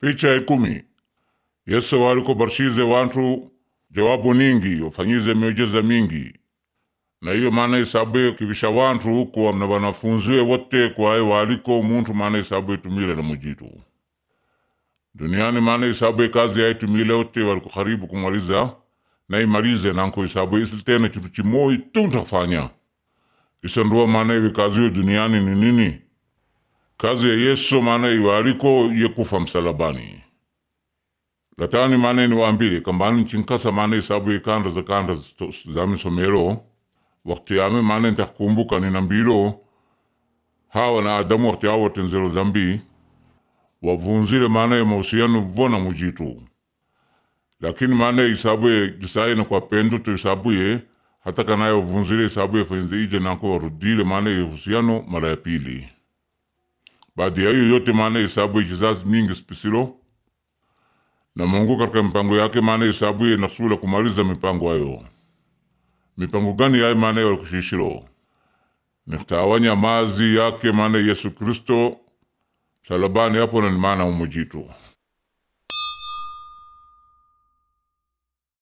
Picha ya ikumi Yesu waliko barshize wantu jawabu ningi wafanyize miujiza mingi na hiyo maana isabuye kivisha wantu huko na wanafunziwe wote kwaye waliko muntu maana isabuye tumile na mujitu duniani maana isabuye kazi yae tumile wote waliko karibu kumaliza na imalize nanko isabuye isilitena chitu chimoi tu ntafanya isanduwa maana iwe kazi hiyo duniani ni nini kazi ya Yesu maana iwaliko ye kufa msalabani latani maana niwaambile kambani chinkasa maana isabu ikanda za kanda zami somero wakati yame maana ntakumbuka ninambilo hawa na Adamu wakati hao watenzero dhambi wavunzile maana ya mahusiano vona mujitu lakini maana isabuye jisaye na kwa pendo to isabuye hata kanaye wavunzile isabuye fenze ije nako warudile maana ya uhusiano mara ya pili baada ya hiyo yote maana isabuye kizazi mingi spisilo na Mungu katika mipango yake maana isabuye nasula kumaliza mipango hayo mipango gani yaye maana walikushishiro nikutawanya mazi yake maana Yesu Kristo salabani hapo na ni maana umujitu